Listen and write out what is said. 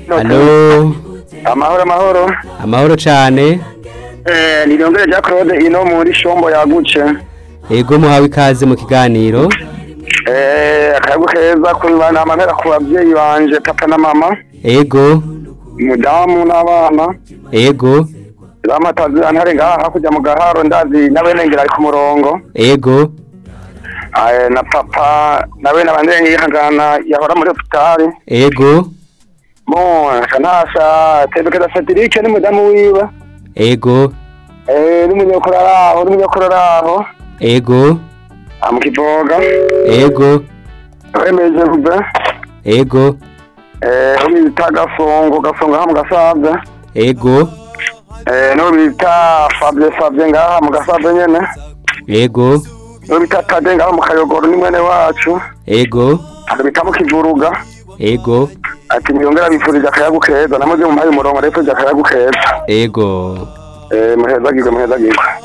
Halo, amahoro amahoro amahoro cane. eh nirongere Jean Claude ino muri shombo yagutse Ego muhawe ikaze mu kiganiro. eh akayagu keza kubana amahera ku bavyeyi banje papa na mama Ego, umudamu n'abana ego, bamatazi antare ngaha hakurya mu gaharo ndazi nawe nengera ari ku murongo ego, eh na papa nawe nabandenge yihangana yahora muri hospitali ego, bon kanasha tebekeza Cedric n'umudamu wiwe ego, eh n'umunyokuru araho n'umunyokuru araho ego, amukivoga ego, wemeje rube ego, eh bita gasongo gasongo ha mu gasaza ego, eh no bita Fabien Fabien ngaha mu gasaza nyene ego, no bita Tade ngaha mu kayogoro ni mwene wacu ego, ado bita mu kivuruga ego, ati niyongera bifurije akayagu keza namuze mu mpaye umurongo ariko akayagu keza ego. eh muheza gigwe muheza gigwe